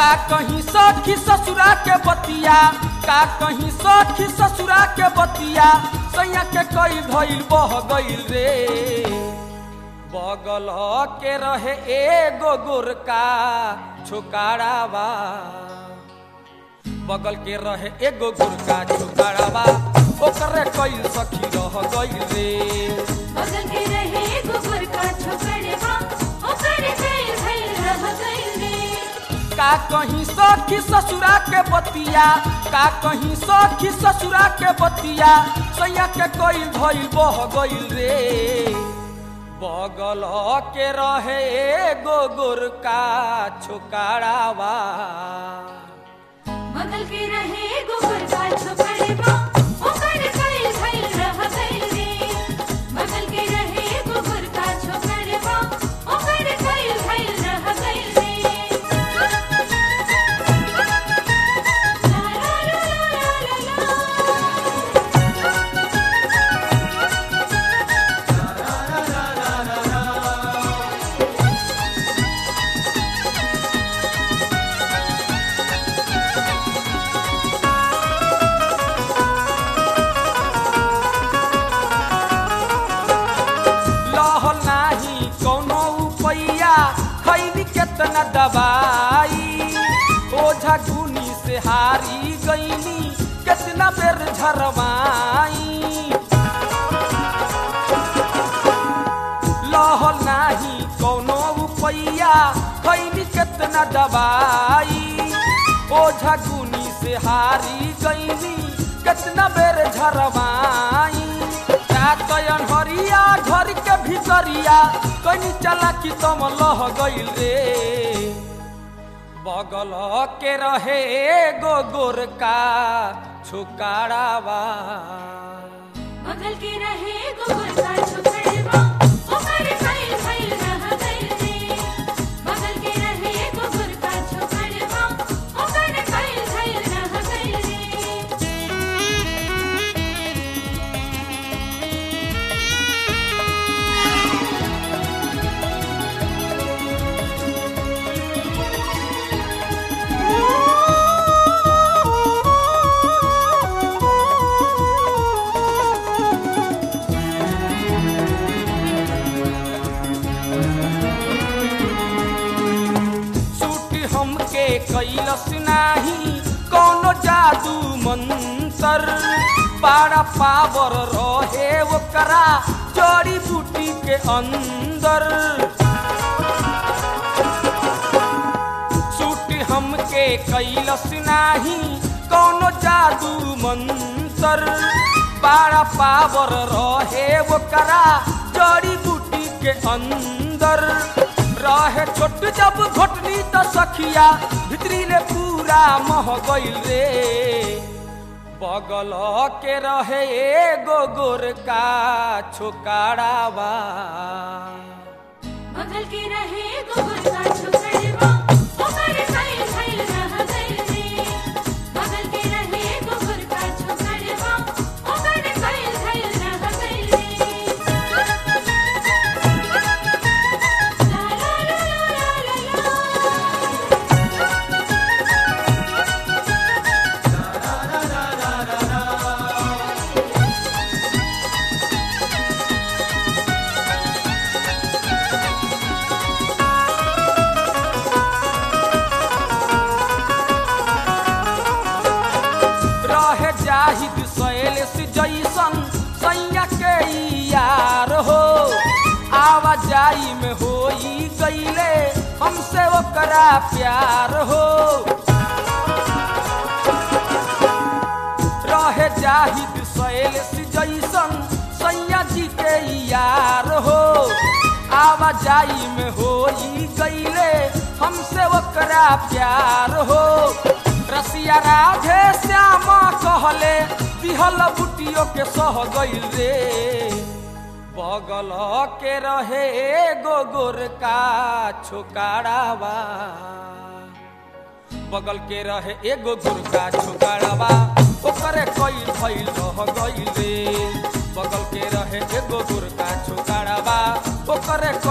का कहीं सखी ससुरा के बतिया का कहीं सखी ससुरा के बतिया सैया के कई भइल बह गइल रे बगल के रहे एगो गोरका छोकारावा बगल के रहे एगो गोरका छोकारावा ओकरे कई सखी रह गइल रे बगल के रहे गोबर का छोकड़वा ओकर गइल भइल रह गइल रे का कहीं सखी ससुरा के बतिया का कहीं सखी ससुरा के बतिया सैया के कोई भइल बह गइल रे बगल के रहे एगो गोरका छोकारावा बगल के रहे गोबर का छोकड़वा ओकर गइल भइल रह गइल रे बगल के रहे गोबर का छोकड़वा ओकर गइल भइल रह गइल रे ला ला ला ला ला ला लहल नाही कौनो उपैया खैली केतना दवाई ओझा गुनी से हारी गईनी केतना बेर झरवाई लहल नाही कौनो उपैया खैली केतना दवाई ओझा गुनी से हारी गईनी केतना बेर झरवाई चातयन हरिया घर के भीतरिया कनी चला कि तम लह गइल रे बगल के रहे एगो गोरका छुकारावा बगल के रहे गोबर का छोकड़वा ओकर गइल भइल रह गइल रे बगल के रहे गोबर का छोकड़वा ओकर गइल भइल रह गइल सूटी हमके कैलस नाही कौनो जादू मंतर पारा पावर रहे ओकरा जड़ी बूटी के अंदर सूटी हमके कैलस नाही कौनो जादू मंतर पारा पावर रहे ओकरा जड़ी बूटी के अंदर रहे छोट जब घोटनी त सखिया भितरी ले पूरा मह गइल रे बगल के रहे एगो गोरका छोकारावा बगल के रहे गोबर का छोकड़वा ओकर गइल भइल रह गइल रे बगल के रहे गोबर का छोकड़वा ओकर गइल भइल रह गइल रे ला ला ला ला ला ला रहे जाहिद सैलेस जैसन सैया के यार हो आवाजाई में होई गईले हमसे ओकरा प्यार हो रहे जाहिद सैलेस जैसन सैया जी के यार हो आवाजाई में होई गईले हमसे ओकरा प्यार हो रसिया राधे श्यामा कहले दिहल बुटियो के सह गइल रे बगल के रहे एगो गोरका छोकारावा बगल के रहे एगो गोरका छोकारावा ओकरे कई भइल रह गइल रे बगल के रहे एगो गोरका छोकारावा ओकरे